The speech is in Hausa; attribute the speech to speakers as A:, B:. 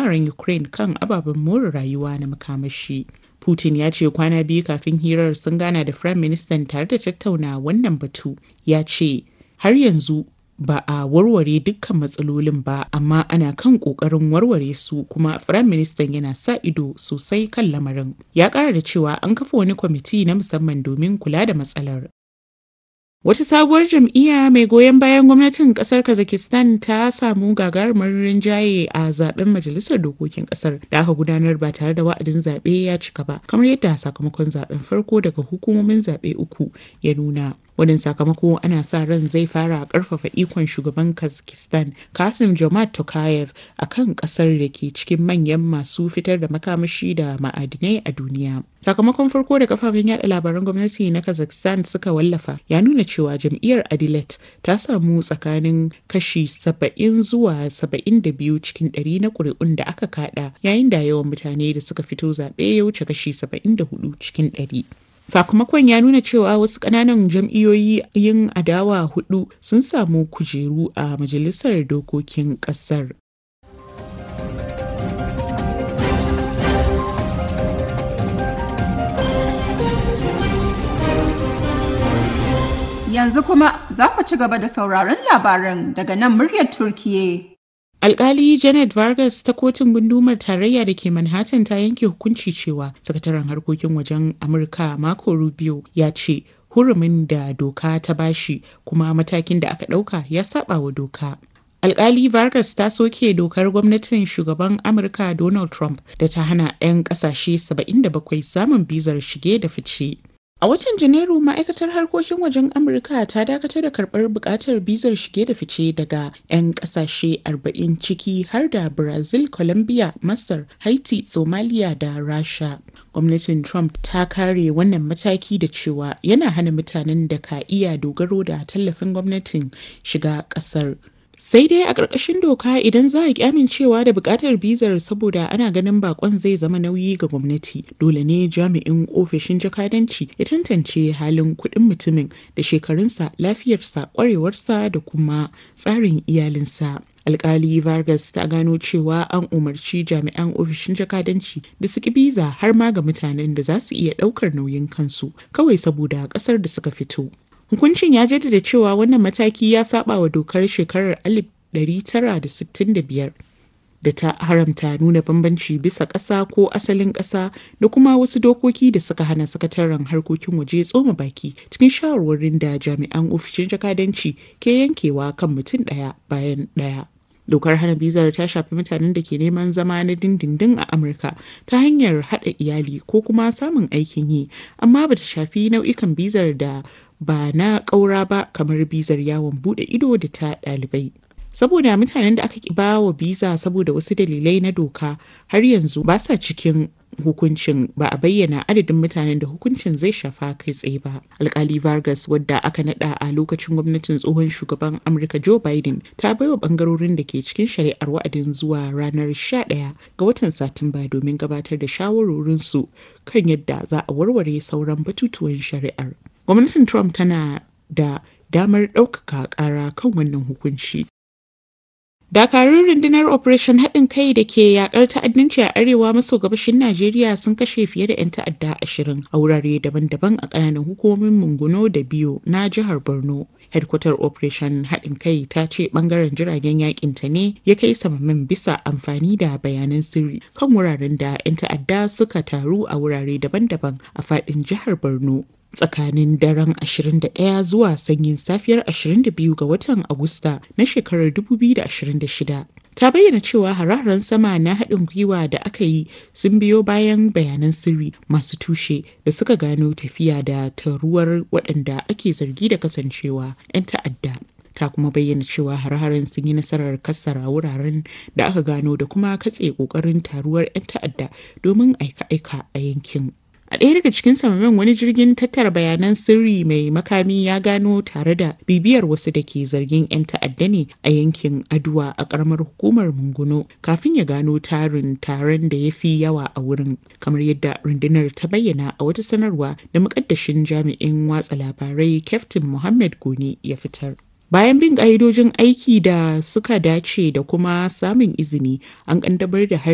A: hare-haren Ukraine kan ababen more rayuwa na makamashi. Putin ya ce kwana biyu kafin hirar sun gana da Firayim Ministan tare da tattauna wannan batu. Ya ce, har yanzu ba a warware dukkan matsalolin ba amma ana kan kokarin warware su kuma firayim ministan yana sa ido sosai kan lamarin ya kara da cewa an kafa wani kwamiti na musamman domin kula da matsalar Wata sabuwar jam'iyya mai goyon bayan gwamnatin kasar Kazakhstan ta samu gagarumar rinjaye a zaben majalisar dokokin kasar da aka gudanar ba tare da wa'adin zaɓe ya cika ba, kamar yadda sakamakon zaben farko daga hukumomin zaɓe uku ya nuna. Wannan sakamako ana sa ran zai fara karfafa ikon shugaban Kazakhstan Kasim Jomart Tokayev a kan kasar da ke cikin manyan masu fitar da makamashi da ma'adinai a duniya. Sakamakon farko da kafafen yada labaran gwamnati na Kazakhstan suka wallafa ya nuna cewa jam'iyyar Adilet ta samu tsakanin kashi 70 zuwa 72 cikin 100 na ƙuri'un da aka kada yayin da yawan mutane da suka fito zaɓe ya wuce kashi 74 cikin 100. Sakamakon ya nuna cewa wasu ƙananan jam'iyyoyi yin adawa hudu sun samu kujeru a majalisar dokokin ƙasar.
B: Yanzu kuma za ku ci gaba da sauraron labaran daga nan muryar Turkiye.
A: Alkali Janet Vargas ta kotun gundumar tarayya da ke Manhattan ta yanke hukunci cewa sakataren harkokin wajen Amurka Marco Rubio ya ce hurumin da doka ta bashi kuma matakin da aka ɗauka ya saba wa doka. Alkali Vargas ta soke dokar gwamnatin shugaban Amurka Donald Trump da ta hana 'yan kasashe 77 samun bizar shige da fice. A watan Janairu ma'aikatar harkokin wajen Amurka ta dakatar da karɓar buƙatar bizar shige da fice daga 'yan ƙasashe 40 ciki har da Brazil, Colombia, Masar, Haiti, Somalia da Rasha. Gwamnatin Trump ta kare wannan mataki da cewa yana hana mutanen da ka iya dogaro da tallafin gwamnatin shiga ƙasar. sai dai a ƙarƙashin doka idan za a ƙi amincewa da buƙatar bizar saboda ana ganin bakon zai zama nauyi ga gwamnati dole ne jami'in ofishin jakadanci ya tantance halin kuɗin mutumin da shekarunsa lafiyarsa ƙwarewarsa da kuma tsarin iyalinsa alkali vargas ta gano cewa an umarci jami'an ofishin jakadanci da su biza har ma ga mutanen da za su iya ɗaukar nauyin kansu kawai saboda ƙasar da suka fito Hukuncin ya jaddada cewa wannan mataki ya saba wa dokar shekarar 1965 da ta haramta nuna bambanci bisa ƙasa ko asalin ƙasa da kuma wasu dokoki da suka hana sakataren harkokin waje tsoma baki cikin shawarwarin da jami'an ofishin jakadanci ke yankewa kan mutum ɗaya bayan ɗaya. dokar hana bizar ta shafi mutanen da ke neman zama na dindindin a amurka ta hanyar haɗa iyali ko kuma samun aikin yi amma bata shafi nau'ikan bizar da ba na ƙaura ba kamar bizar yawon buɗe ido da ta ɗalibai. Saboda mutanen da aka ba wa biza saboda wasu dalilai na doka har yanzu ba sa cikin hukuncin ba a bayyana adadin mutanen da hukuncin zai shafa kai tsaye ba. Alkali Vargas wadda aka nada a lokacin gwamnatin tsohon shugaban Amurka Joe Biden ta baiwa bangarorin da ke cikin shari'ar wa'adin zuwa ranar 11 ga watan Satumba domin gabatar da shawarorinsu kan yadda za a warware sauran batutuwan shari'ar. gwamnatin trump tana da damar ɗaukaka ƙara kan wannan hukunci dakarun rundunar operation haɗin kai da ke yakar ta'addanci a arewa maso gabashin najeriya sun kashe fiye da 'yan ta'adda ashirin a wurare daban-daban a ƙananan hukumomin munguno da biyo na jihar borno headquarter operation haɗin kai ta ce ɓangaren jiragen yakin ta ne ya kai samamin bisa amfani da bayanan sirri kan wuraren da 'yan ta'adda suka taru a wurare daban-daban a faɗin jihar borno tsakanin daren 21 zuwa sanyin safiyar 22 ga watan Agusta na shekarar 2026. Ta bayyana cewa hararen sama na haɗin gwiwa da aka yi sun biyo bayan bayanan sirri masu tushe da suka gano tafiya da taruwar waɗanda ake zargi da kasancewa 'yan ta'adda. ta kuma bayyana cewa har-haren sun yi nasarar kassara wuraren da aka gano da kuma katse ƙoƙarin taruwar 'yan ta'adda domin aika-aika a yankin. A ɗaya daga cikin samamin wani jirgin tattara bayanan sirri mai makami ya gano tare da bibiyar wasu da ke zargin 'yan ta'adda ne a yankin Aduwa a ƙaramar hukumar Munguno kafin ya gano tarin taron da ya fi yawa a wurin kamar yadda rundunar ta bayyana a wata sanarwa da muƙaddashin jami'in watsa labarai Captain Muhammad Goni ya fitar. Bayan bin ƙa'idojin aiki da suka dace da kuma samun izini, an ƙaddamar da